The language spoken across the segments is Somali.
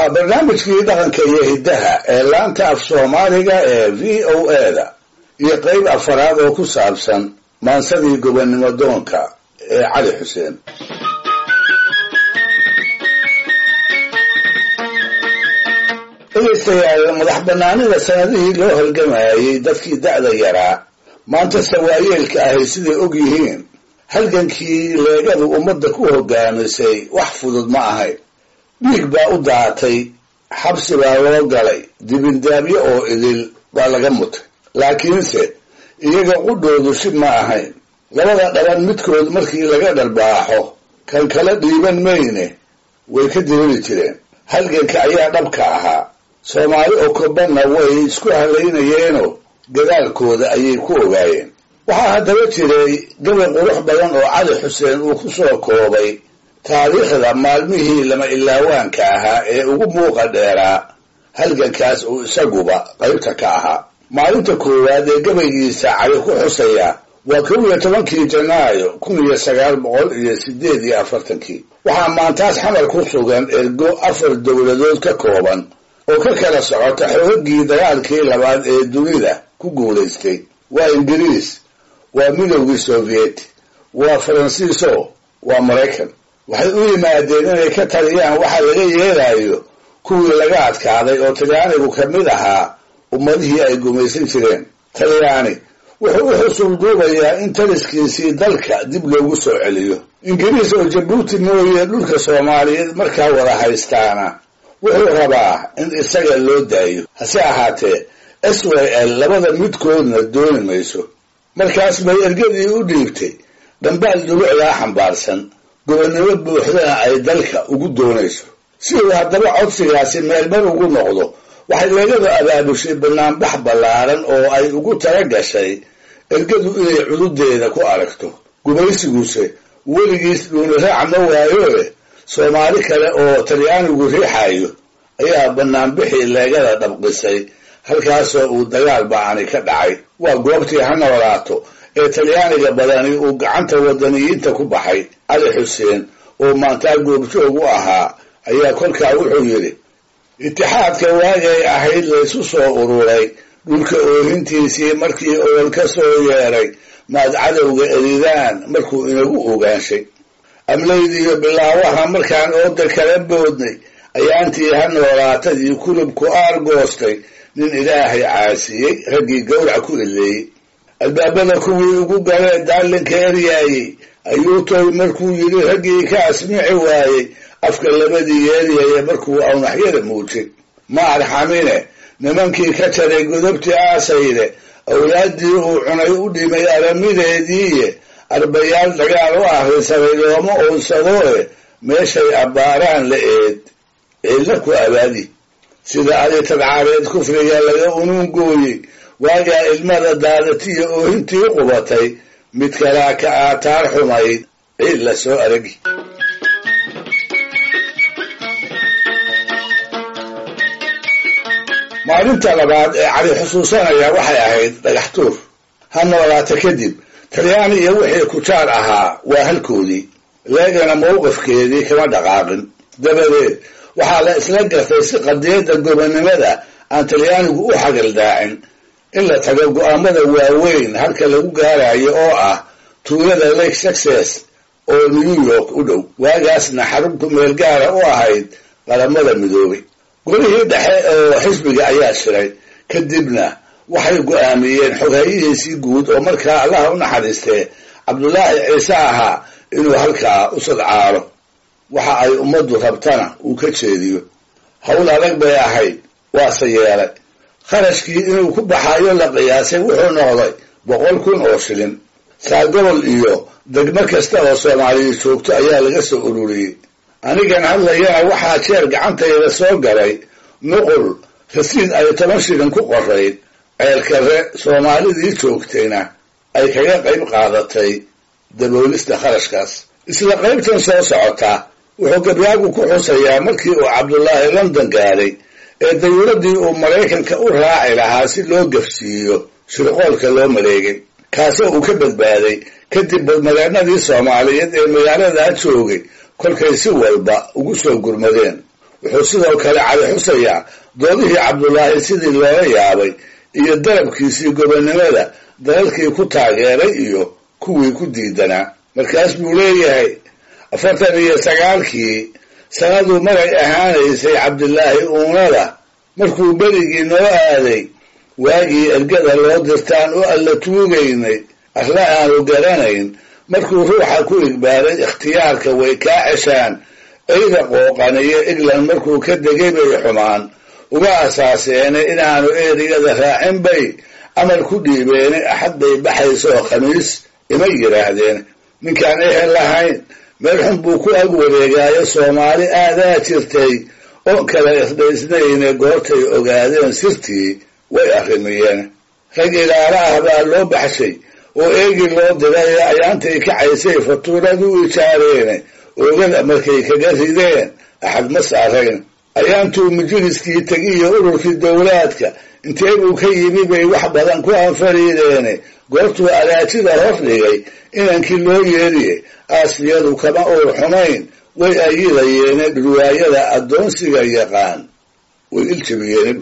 waa barnaamijkii dhaqanka iyo hiddaha ee laanta af soomaaliga ee v o a da iyo qeyb afaraad oo ku saabsan maansadii gobonnimo doonka ee cali xuseen dhegaystayaal madax banaanida sanadihii loo halgamayay dadkii da'da yaraa maanta sawaayeelka ahay siday og yihiin halgankii leegadu ummadda ku hogaamisay wax fudud ma ahayn dhiig baa u daatay xabsi baa loo galay dibindaabyo oo idil baa laga mutay laakiinse iyaga qudhoodu shib ma ahayn labada dhaban midkood markii laga dharbaaxo kan kala dhiiban mayne way ka diriri jireen halganka ayaa dhabka ahaa soomaali oo kobanna way isku halaynayeenoo gadaalkooda ayay ku ogaayeen waxaa haddaba jiray gabay qurux badan oo cali xuseen uu ku soo koobay taariikhda maalmihii lama ilaawaanka ahaa ee ugu muuqa dheeraa halgankaas uu isaguba qaybta ka ahaa maalinta koowaad ee gabaygiisa cali ku xusaya waa kow iyo tobankii janaayo kun iyo sagaal boqol iyo sideed iyo afartankii waxaa maantaas xamar ku sugan ergo afar dowladood ka kooban oo ka kala socota xoogagii dagaalkii labaad ee dunida ku guulaystay waa ingiriis waa midowgii soviet waa faransiiso waa maraykan waxay u yimaadeen inay ka taliyaan waxa laga yeelayo kuwii laga adkaaday oo talyaanigu ka mid ahaa ummadihii ay gumaysan jireen talyaani wuxuu u xusul duubayaa in taliskiisii dalka dib loogu soo celiyo ingiriis oo jabuuti mooye dhulka soomaaliyeed markaa wada haystaana wuxuu rabaa in isaga loo daayo hase ahaatee s w l labada midkoodna dooni mayso markaas bay ergadii u dhiibtay dhambaal dhulucdaa xambaarsan gobonnimo buuxdana ay dalka ugu doonayso si uu haddaba codsigaasi meelmar ugu noqdo waxay leegadu abaabushay banaanbax ballaaran oo ay ugu tala gashay ergadu inay cududeeda ku aragto gumaysiguse weligiis dhuuni raac ma waayoe soomaali kale oo talyaanigu riixayo ayaa banaanbixii leegada dhabqisay halkaasoo uu dagaal ba'ani ka dhacay waa goobtii ha noolaato ee talyaaniga badani uu gacanta wadaniyiinta ku baxay cali xuseen oo maantaa goobjoog u ahaa ayaa kolkaa wuxuu yidhi itixaadka waagay ahayd laysu soo ururay dhulka oohintiisii markii olol ka soo yeeray maad cadowga eridaan markuu inagu ogaanshay amlaydiiyo bilaawaha markaan ooda kala boodnay ayaantii ha noolaatadii kulubku aargoostay nin ilaahay caasiyey raggii gawrac ku ileeyey albaabada kuwii ugu galee daalinka eryaayey ayuu toy markuu yidhi raggii ka asmici waayey afka labadii yeeryaya markuu awnaxyada muujay ma arxamine nimankii ka jaray godobtii aasayde awlaaddii uu cunay u dhimay aramideediiye arbayaal dagaal u ahrisaday looma oonsadooe meeshay abbaaraan la eed ciidla ku abaadi sida adi tadcaareed kufriga laga unuungooyey waagaa ilmada daadatiyo oohintii qubatay mid kalaa ka aataar xumayd ciid la soo aragi maalinta labaad ee cali xusuusanaya waxay ahayd dhagax tuur ha noolaata kadib talyaani iyo wixii kujaar ahaa waa halkoodii leegana mowqifkeedii kama dhaqaaqin dabadeed waxaa la isla gartay si qadiyadda gobonnimada aan talyaanigu u xagaldaacin in la tago go-aamada waaweyn halka lagu gaarayo oo ah tuulada lake success oo new york u dhow waagaasna xarunku meel gaara u ahayd qaramada midoobay golihii dhexe oo xisbiga ayaa shiray kadibna waxay go-aamiyeen xoghayihiisii guud oo markaa allaha u naxariistee cabdulaahi ciise ahaa inuu halkaa u sadcaalo waxa ay ummaddu rabtana uu ka jeediyo howl adag bay ahayd waase yeelay kharashkii inuu ku baxayo la qiyaasay wuxuu noqday boqol kun oo shilin saagobol iyo degmo kasta oo soomaaliya joogto ayaa laga soo ururiyey anigan hadlayana waxaa jeer gacantayda soo galay nuqul rasiid ay toban shilin ku qorayd ceelkare soomaalidii joogtayna ay kaga qayb qaadatay daboolista kharashkaas isla qaybtan soo socota wuxuu gabyaagu ku xusayaa markii uu cabdulaahi london gaaday ee dawladdii uu maraykanka u raaci lahaa si loo gafsiiyo shirqoolka loo maleegay kaasoo uu ka badbaaday kadib badmageenadii soomaaliyeed ee magaaladaa joogay kolkay si walba ugu soo gurmadeen wuxuu sidoo kale cali xusayaa doodihii cabdulaahi sidii looga yaabay iyo dalabkiisii gobonnimada dalalkii ku taageeray iyo kuwii ku diidanaa markaas buu leeyahay afartan iyo sagaalkii sanaduu magay ahaanaysay cabdilaahi uunada markuu berigii noo aaday waagii ergada loo dirtaan oo alla tuugaynay arla aanu garanayn markuu ruuxa ku igbaaray ikhtiyaarka way kaa ceshaan eyda qooqaniyo egland markuu ka degay bay xumaan uga asaaseene inaanu erigada raacin bay amar ku dhiibeene axad bay baxaysoo khamiis ima yidhaahdeen ninkaan ehel lahayn meel xun buu ku ag wareegaayo soomaali aadaa jirtay oo kala isdhaysnayne goortay ogaadeen sirtii way arrimiyeen rag ilaala ah baa loo baxshay oo eegi loo diray ayaantay kacaysay fatuuradu ijaareene oogada markay kaga rideen axad ma saarayn ayaantuu majliskii tegiyo ururkii dowlaadka intee buu ka yimi bay wax badan ku anfariideene goortuu alaajida hor dhigay inankii loo yeeriye aasiyadu kama uur xumayn way ayidayeene dhurwaayada addoonsiga yaqaan way iljabiyeen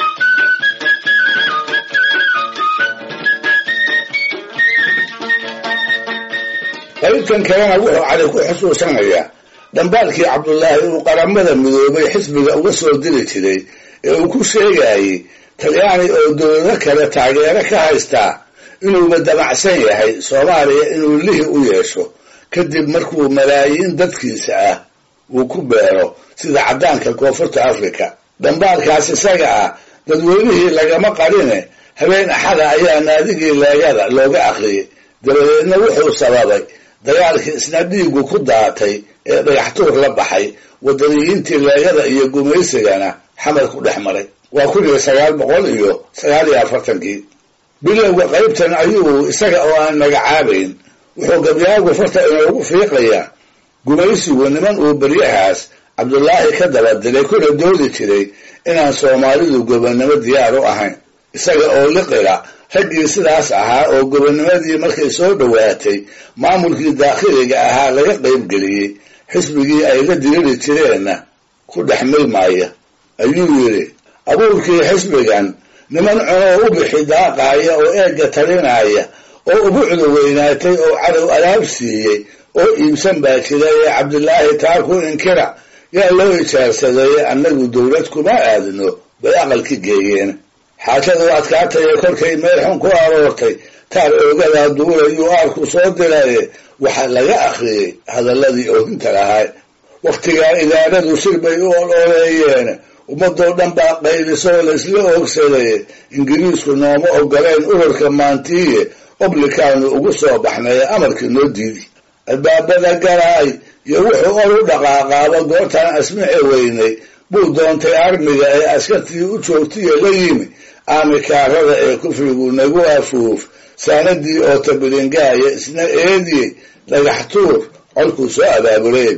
qaybtan kalena wuxuu cali ku xusuusanayaa dhambaalkii cabdulaahi uu qaramada midoobay xisbiga uga soo diri jiray ee uu ku sheegayey talyaani oo dowlado kale taageero ka haystaa inuuba damacsan yahay soomaaliya inuu lihi u yeesho kadib markuu malaayiin dadkiisa ah uu ku beero sida caddaanka koonfurta africa dhambaalkaas isaga ah dadweynihii lagama qarine habeen axada ayaa naadigii leegada looga akhriyey dabadeedna wuxuu sababay dagaalkii isna dhiigu ku daatay ee dhagaxtuur la baxay wadaniyiintii leegada iyo gumaysigana xamar ku dhex maray waa kun iyo sagaal boqol iyo sagaal iyo afartankii bilowga qaybtan ayuu isaga oo aan magacaabayn wuxuu gabyaagu farta inoogu fiiqayaa gumaysigu niman uu beryahaas cabdulaahi ka daba diray kuna doodi jiray inaan soomaalidu gobonnimo diyaar u ahayn isaga oo liqila raggii sidaas ahaa oo gobonnimadii markay soo dhowaatay maamulkii daakhiliga ahaa laga qaybgeliyey xisbigii ay la diriri jireenna ku dhex milmaaya ayuu yidhi abuurkii xisbigan niman cunoo u bixi daaqaaya oo eegga talinaya oo ubucdu weynaatay oo cadow alaab siiyey oo iibsan baa jira ee cabdilaahi taa ku inkira yaa loo ijaarsaday annagu dowlad kuma aadno bay aqalki geeyeen xaajadu adkaataya kolkay meel xun ku aroortay taar oogadaa duulayuu aarku soo diraye waxaa laga akhriyey hadalladii oohinta lahaa wakhtigaa idaaradu shir bay u ololeeyeen ummadoo dhan baa qaylisoo laysla oogsaday ingiriisku nooma ogoleen ururka maantiiye oblikaanu ugu soo baxnay amarkii noo diidi albaabada galaay iyo wuxuu or u dhaqaaqaaba goortaan asmici weynay buu doontay armiga ee askartii u joogtiya la yimi aamikaarada ee kufrigu nagu afuuf saanadii oo tabilingaaya isna eediyey dhagax tuur colkuu soo abaabulay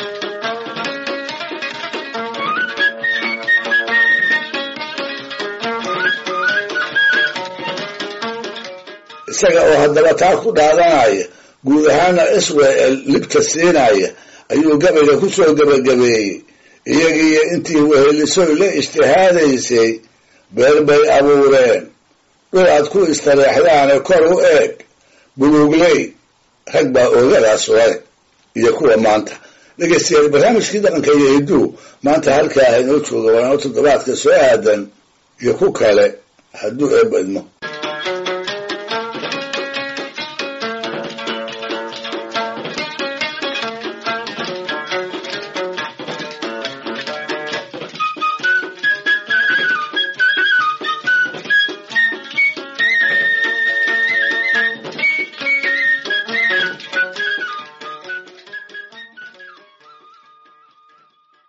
isaga oo haddaba taa ku dhaadanaya guud ahaana israel libta siinaya ayuu gabayga ku soo gebagabeeyey iyagiiyo intii wehelisoy la ijtihaadaysay beer bay abuureen dhul aad ku istareexdaane kor u eeg buluugley rag baa oogadaas leh iyo kuwa maanta dhegeystayaal barnaamijkii dhaqanka iyo hidduu maanta halkaa inoo jooga waanoo toddobaadka soo aadan iyo ku kale hadduu eebba idmo